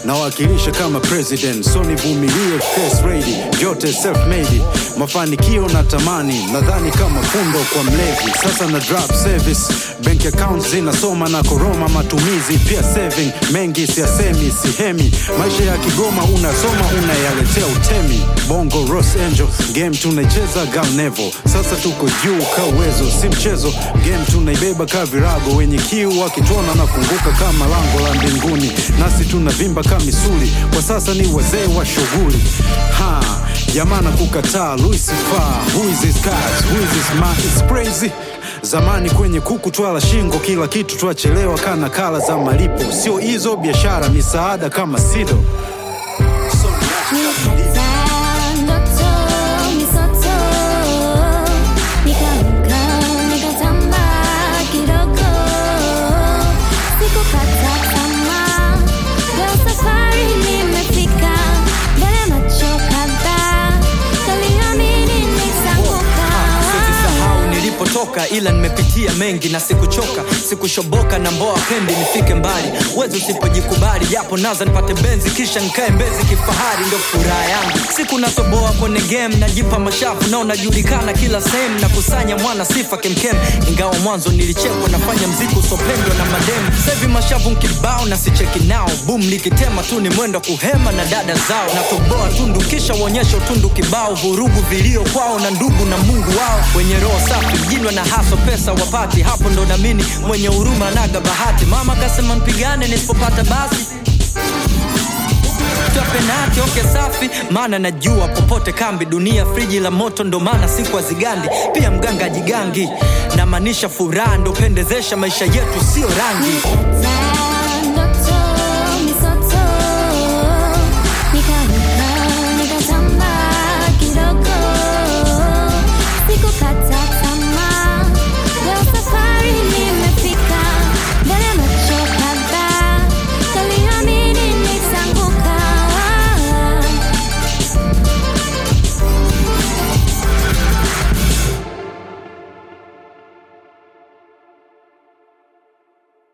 nawakilisha kama president so nivumilie face ready vyote self made mafanikio na tamani nadhani kama fundo kwa mlevi sasa na drop service bank account zinasoma na koroma matumizi pia saving mengi siasemi sihemi maisha ya kigoma unasoma unayaletea utemi bongo Ross Angel game tunaicheza galnevo sasa tuko juu ka uwezo si mchezo game tunaibeba ka virago wenye kiu wakituona na funguka kama lango la mbinguni nasi tunavimba ka misuli kwa sasa ni wazee wa shughuli ha jamana kukataa lucifer who is this guys who is this man is crazy zamani kwenye kuku twala shingo kila kitu twachelewa kana kala za malipo sio hizo biashara misaada kama sido Nilikataa ndoto misoto, nikaamka nikatambaa kidogo, sikukata tamaa, leo safari nimefika, mbele macho kadhaa, niliamini nitaanguka. Sisahau nilipotoka, ila nimepitia mengi na sikuchoka, sikushoboka na mboa pendi nifike mbali. Wezi usipojikubali, japo naza nipate benzi, kisha nikae mbezi kifahari, ndo furaha yangu. Siku nasoboa kwenye game, najipa mashavu na unajulikana kila sehemu, na kusanya mwana sifa kemkem. Ingawa mwanzo nilichekwa, nafanya mziki usopendwa na mademu. Sevi mashavu nkibao na sicheki nao, boom likitema tu ni mwendo kuhema na dada zao, natoboa tundu kisha uonyesha utundu kibao, vurugu vilio kwao na ndugu na Mungu wao, wenye roho safi mjinwa na haso pesa wapati, hapo ndo namini mwenye huruma naga bahati. Mama kasema mpigane nisipopata basi Toa penati oke safi, maana najua popote kambi dunia friji la moto, ndo maana siku hazigandi. Pia mganga jigangi, namaanisha furaha ndo pendezesha maisha yetu, sio rangi. Nilikataa